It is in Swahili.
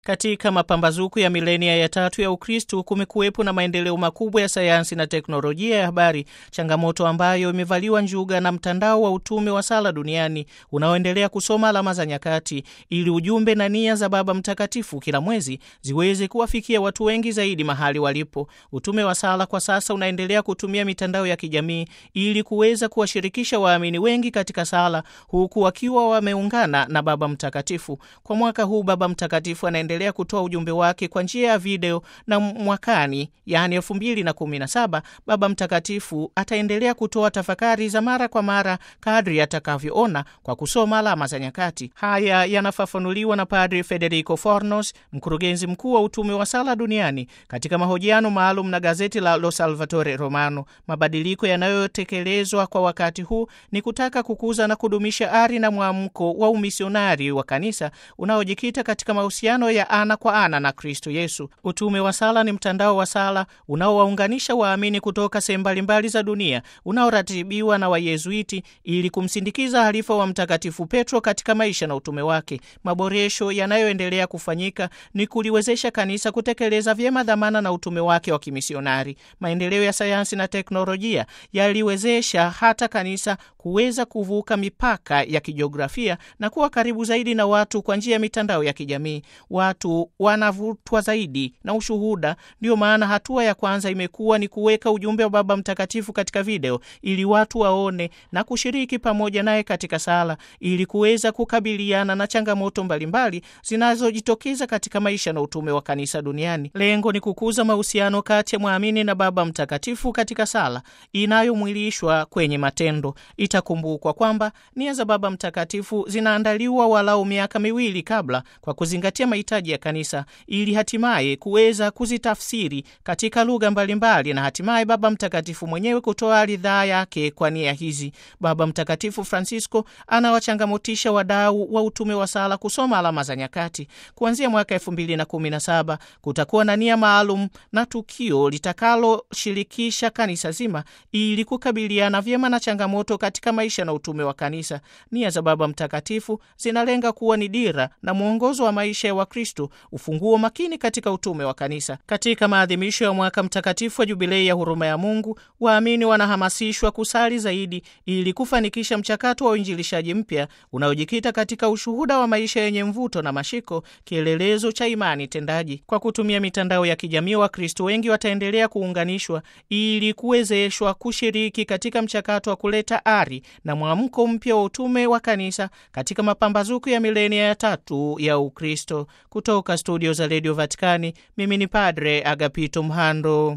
Katika mapambazuko ya milenia ya tatu ya Ukristu kumekuwepo na maendeleo makubwa ya sayansi na teknolojia ya habari, changamoto ambayo imevaliwa njuga na mtandao wa utume wa sala duniani unaoendelea kusoma alama za nyakati, ili ujumbe na nia za Baba Mtakatifu kila mwezi ziweze kuwafikia watu wengi zaidi mahali walipo. Utume wa sala kwa sasa unaendelea kutumia mitandao ya kijamii ili kuweza kuwashirikisha waamini wengi katika sala, huku wakiwa wameungana na Baba Mtakatifu. Kwa mwaka huu Baba Mtakatifu anaendelea kutoa ujumbe wake kwa njia ya video, na mwakani, yaani elfu mbili na kumi na saba, Baba Mtakatifu ataendelea kutoa tafakari za mara kwa mara kadri atakavyoona kwa kusoma alama za nyakati. Haya yanafafanuliwa na Padri Federico Fornos, mkurugenzi mkuu wa utume wa sala duniani, katika mahojiano maalum na gazeti la Lo Salvatore Romano. Mabadiliko yanayotekelezwa kwa wakati huu ni kutaka kukuza na kudumisha ari na mwamko wa umisionari wa kanisa unaojikita katika mahusiano ya ana kwa ana na Kristo Yesu. Utume wa sala ni mtandao wa sala unaowaunganisha waamini kutoka sehemu mbalimbali za dunia, unaoratibiwa na Wayezuiti ili kumsindikiza halifa wa Mtakatifu Petro katika maisha na utume wake. Maboresho yanayoendelea kufanyika ni kuliwezesha kanisa kutekeleza vyema dhamana na utume wake wa kimisionari. Maendeleo ya sayansi na teknolojia yaliwezesha hata kanisa kuweza kuvuka mipaka ya kijiografia na kuwa karibu zaidi na watu kwa njia ya mitandao ya kijamii. Watu wanavutwa zaidi na ushuhuda. Ndiyo maana hatua ya kwanza imekuwa ni kuweka ujumbe wa Baba Mtakatifu katika video ili watu waone na kushiriki pamoja naye katika sala ili kuweza kukabiliana na changamoto mbalimbali zinazojitokeza katika maisha na utume wa kanisa duniani. Lengo ni kukuza mahusiano kati ya mwamini na Baba Mtakatifu katika sala inayomwilishwa kwenye matendo. Itakumbukwa kwamba nia za Baba Mtakatifu zinaandaliwa walau miaka miwili kabla, kwa kuzingatia mahitaji ya kanisa, ili hatimaye kuweza kuzitafsiri katika lugha mbalimbali na hatimaye Baba Mtakatifu mwenyewe kutoa ridhaa yake kwa nia hizi. Baba Mtakatifu Francisco anawachangamotisha wadau wa utume wa sala kusoma alama za nyakati. Kuanzia mwaka elfu mbili na kumi na saba kutakuwa na nia maalum na tukio litakaloshirikisha kanisa zima ili kukabiliana vyema na changamoto katika maisha na utume wa kanisa. Nia za Baba Mtakatifu zinalenga kuwa ni dira na mwongozo wa maisha ya Wakristo, ufunguo makini katika utume wa kanisa. Katika maadhimisho ya mwaka mtakatifu wa Jubilei ya huruma ya Mungu, waamini wanahamasishwa kusali zaidi ili kufanikisha mchakato wa uinjilishaji mpya unaojikita katika ushuhuda wa maisha yenye mvuto na mashiko, kielelezo cha imani tendaji. Kwa kutumia mitandao ya kijamii, Wakristo wengi wataendelea kuunganishwa ili kuwezeshwa kushiriki katika mchakato wa kuleta ari na mwamko mpya wa utume wa kanisa katika mapambazuko ya milenia ya tatu ya Ukristo. Kutoka studio za redio Vatikani, mimi ni Padre Agapito Mhando.